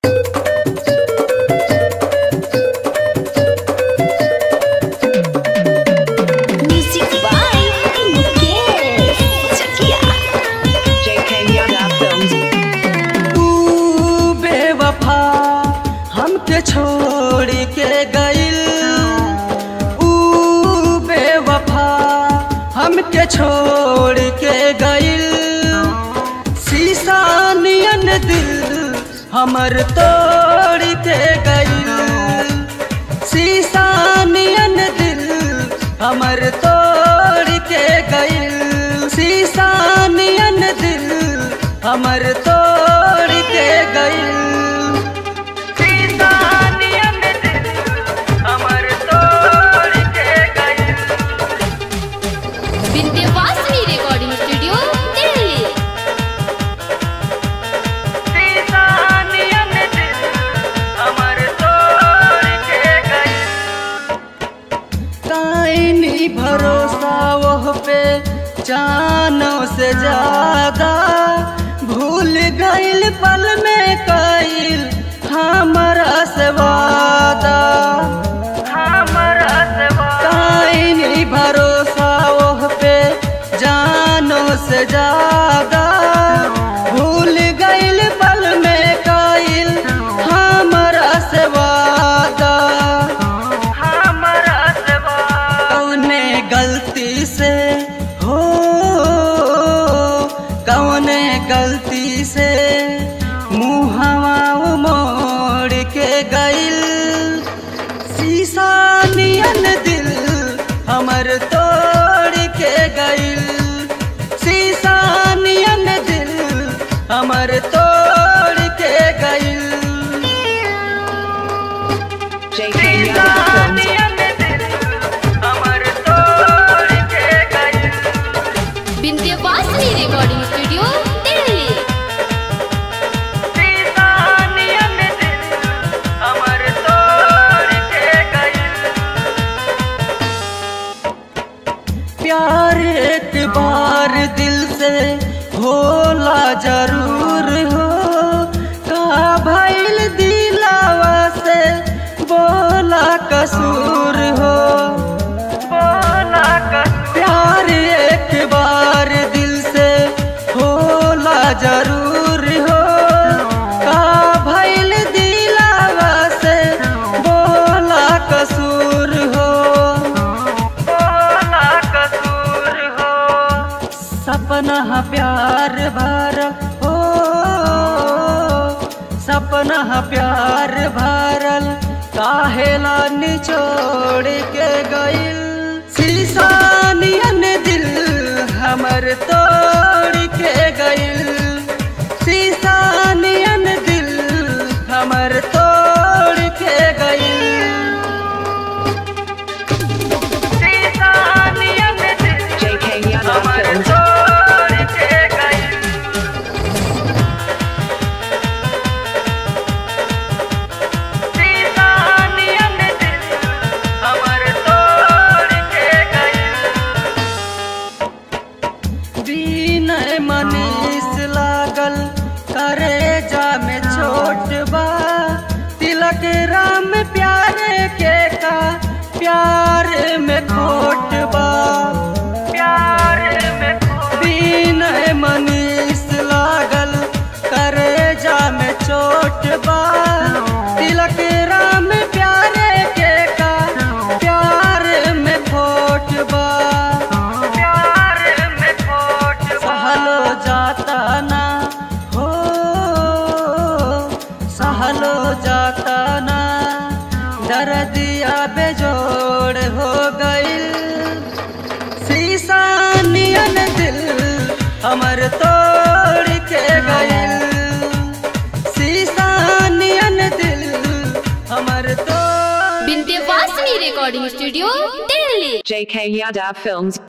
Music by Mukesh Chakia. JK Yada Films. तू बेवफा हमके छोड़ के गइल ऊ बेवफा हमके छोड़ के गइल शीशा नियन दिल हमर तोड़ के गइल शीशा नियन दिल हमर तोड़ के गइल शीशा नियन दिल हमर तोड़ के गइल शीशा नियन दिल हमर तोड़ के गइल विंध्यवासिनी रिकॉर्डिंग स्टूडियो दिल्ली शीशा नियन दिल हमर तोड़ के गइल काइनी भरोसा वह पे जानों से ज्यादा भूल गइल पल में कइल हमारा से वादा हमारा से काइनी भरोसा वह पे जानों से ज्यादा भूल गइल पल में कइल हमारा से वादा हमारा कौने गलती से हो कौने गलती से मुहवा मोड़ के गइल शीशा नियन दिल हमर तोड़ के गइल शीशा नियन दिल हमर तोड़ के गइल JK Yada Films. Vindhyavasini recording studio Delhi प्यार एक बार दिल से होला जरूर हो का भइल दिलावा से बोला कसूर हो बोला प्यार एक बार दिल से होला जरूर हो का भइल दिलावा से बोला कसूर हो बोला कसूर हो सपना प्यार भर हो सपना प्यार भरल काहेला निचोड़ के गइल शीशा नियन दिल हमर तोड़ के गइल शीशा नियन दिल हमर तोड़ के गइल JK Yada Films. विनय मनीष लागल करे जा में छोट बा तिलक राम प्यारे के का प्यार में खोट बा प्यार में विनय मनीष लागल करे जा में चोट बा तिलक राम प्यारे के का प्यार में खोट बा प्यार में खोट सहलो जाता ना हो सहलो जाता ना दर्दिया बेजोड़ हो गइल शीशा नियन दिल हमर तोड़ के गइल शीशा नियन दिल हमर तोड़ Vindhyavasini recording studio Delhi JK Yada Films.